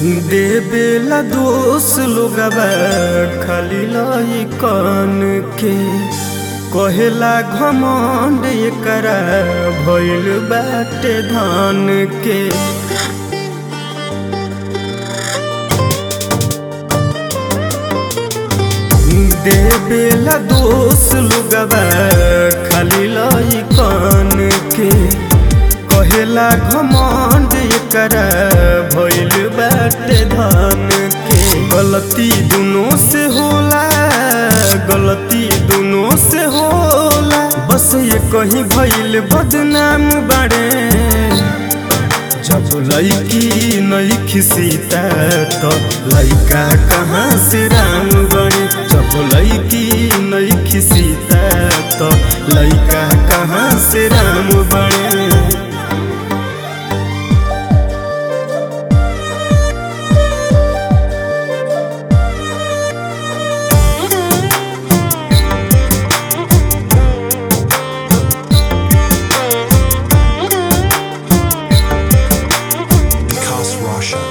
देवेला दोष लोगबा खाली लाई कान के कहेला घमंड एकरा भइल बाटे धान के देवेला दोष लोगबा खाली लाई कान के कहेला घमंड एकरा भइल बाटे धान के गलती दुनों से होला गलती दुनों से होला बस ये कहीं भइल बदनाम बाड़े जब लड़की नहीं खिसीता तो लड़का कहाँ से राम बने जब लड़की नहीं खिसीता तो लड़का कहाँ से राम बने Vikas Roshan.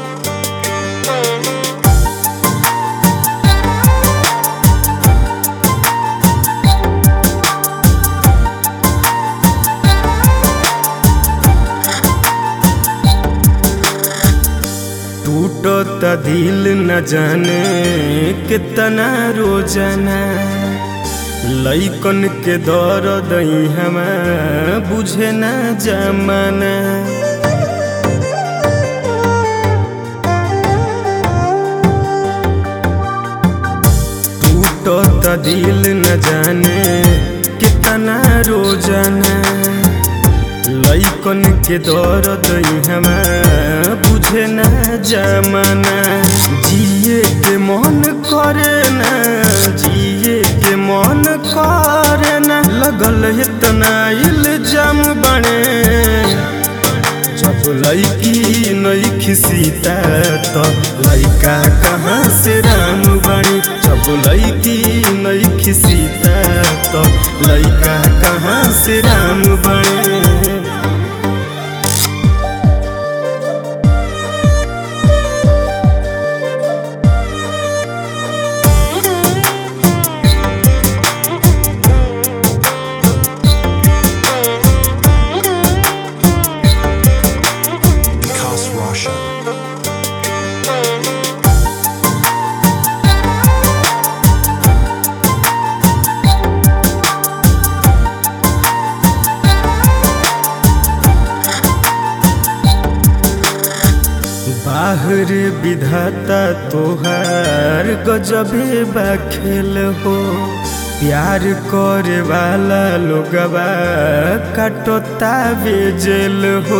टूटता दिल न जाने कितना रोजाना लैकन के दर्द हम बुझे न जमाना टूटता दिल न जाने कितना रोजाना लैकन के दर्द हम बुझे न जमाना जिए के मन करे न जिए के मन करे न लगल इतना इल्जाम बने जब लड़की नहीं खिसीता तो लड़का कहाँ से राम बने जब लड़की नहीं खिसीता तो लड़का कहाँ से राम बने Vikas Roshan. बाहर विधाता तोहार गजबे बा खेल हो प्यार करे वाला लोगवा कटोता बेजेल हो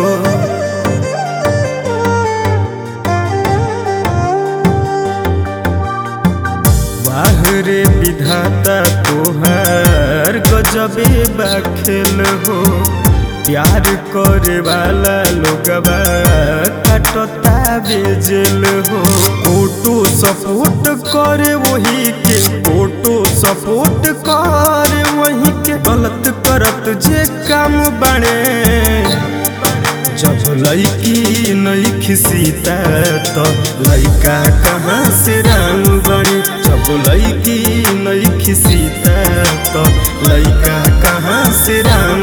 बाहर विधाता तोहार गजबे बा खेल हो प्यार करे वाला लोगवा कटता बेजेल हो फोटो सपोर्ट करे वही के फोटो सपोर्ट करे वही के गलत करत जे काम बने जब लड़की नहीं खिसीता तो लड़का कहाँ से राम बने जब लड़की नहीं खिसीता तो लड़का कहाँ से राम